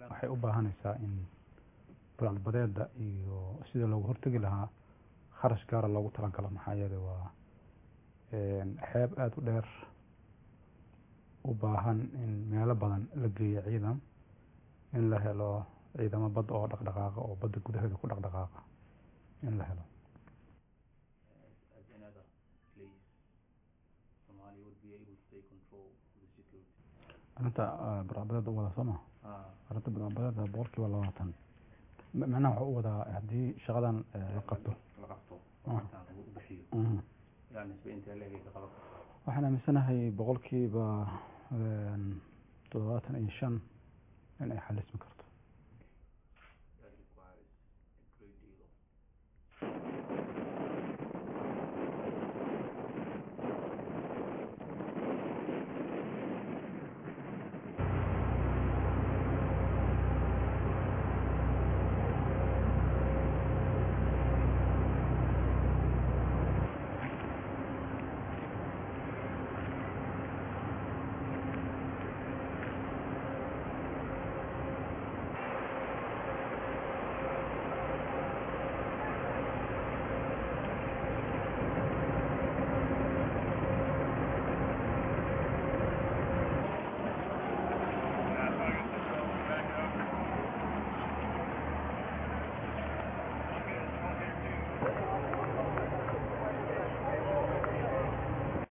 waxay u baahanaysaa in burcadbadeeda iyo sida loogu hortegi lahaa kharash gaara loogu talagalo maxaa yeelay waa xeeb aada u dheer u baahan in meelo badan la geeyo ciidan in la helo ciidamo badda oo dhaqdhaqaaqa oo badda gudaheeda ku dhaqdhaqaaqa in la helo as another place, Somalia would be able to take control of the security. arrinta burcadbadeeda u wada soo ma Ah, arrinta burcadbadeeda boqolkiiba labaatan M- macnaha waxuu u wadaa haddii shaqadan eh, la qabto la qabto Ah. intaan lagu bixiyo Mhm. yaa nisbe intee leegay ka qaban waxaan aaminsanahay boqolkiiba een, toddobaatan iyo shan in ay xalismi karto